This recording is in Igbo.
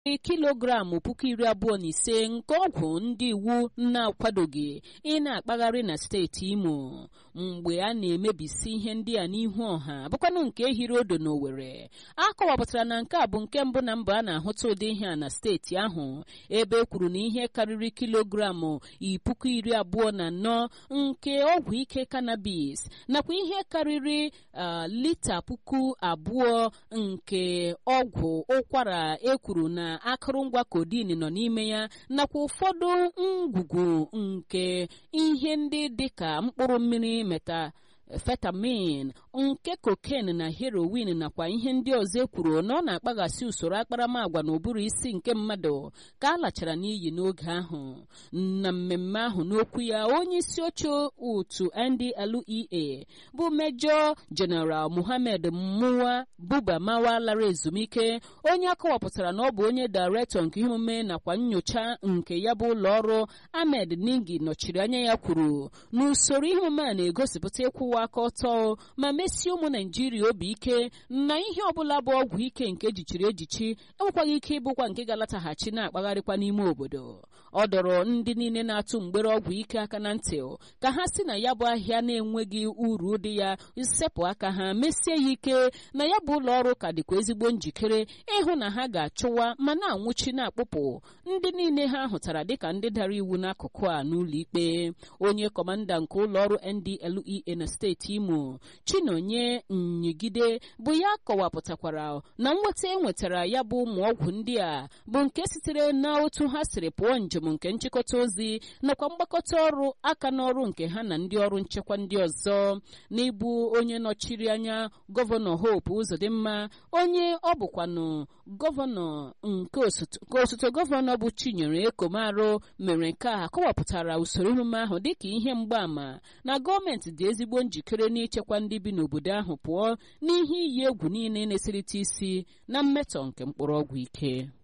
kilogramụ puku iri abụọ na ise nke ọgwụ ndị iwu na-akwadoghị ị na-akpagharị na steeti imo mgbe a na-emebisi ihe ndị a n'ihu ọha bụkwanụ nke hiri odo n'Owerri a kọwapụtara na nke a bụ nke mbụ na mba a na-ahụta ụdị ihe a na steeti ahụ ebe e kwuru na ihe karịrị kilogramụ puku iri abụọ na anọ nke ọgwụ ike cannabis nakwa ihe karịrị lita puku abụọ nke ọgwụ ụkwara ekwuru na akụrụngwa codeine nọ n'ime ya nakwa ụfọdụ ngwugwu nke ihe ndị dịka mkpụrụ mmiri meta fetamin nke cocaine na heroin nakwa ihe ndị ọzọ ekwuru na ọ na-akpaghasị usoro akparamagwa na ụbụrụ isi nke mmadụ ka a lachara n'iyi n'oge ahụ na mmemme ahụ n'okwu ya onye isi oche otu NDLEA bụ mejọ jeneral Muhammad Muwa Buba Mawa lara ezumike onye akọwapụtara na ọ bụ onye dairektọ nke ihe omume nakwa nyocha nke ya bụ ụlọ ọrụ Ahmed Ningi nọchiri anya ya kwuru na usoro ihe omume a na-egosipụta ịkwụwa aka ọtọ ma mesie ụmụ naijiria obi ike na ihe ọbụla bụ ọgwụ ike nke ejichiri ejichi enwekwaghị ike ịbụkwa nke ga-alataghachi na-akpagharịkwa n'ime obodo ọ dọrọ ndị niile na-atụ mgbere ọgwụ ike aka na ntị ka ha si na ya bụ ahịa na-enweghị uru dị ya sepụ aka ha mesie ya ike na ya bụ ụlọ ọrụ ka dịkwa ezigbo njikere ịhụ na ha ga-achụwa ma na-anwụchi na-akpụpụ ndị niile ha hụtara dịka ndị dara iwu n'akụkụ a n'ụlọ ikpe onye kọmanda nke ụlọ ọrụ NDLEA na steeti Imo Chinonye Nyigide bụ ya kọwapụtakwara na nweta e nwetara ya bụ ụmụ ọgwụ ndị a bụ nke sitere na otu ha siri pụọ njem nke nchịkọta ozi nakwa mgbakọta ọrụ aka n'ọrụ nke ha na ndị ọrụ nchekwa ndị ọzọ n'ịbụ onye nọchiri anya gọvanọ Hope Uzodimma onye ọ bụkwanụ gọvanọ nke osote gọvanọ bụ Chinyere Ekomarụ mere nke a kọwapụtara usoro emume ahụ dịka ihe mgbaàmà na gọọmenti dị ezigbo njikere n'ichekwa ndị bi n'obodo ahụ pụọ n'ihe iyi egwu niile na-eserite isi na mmetọ nke mkpụrụ ọgwụ ike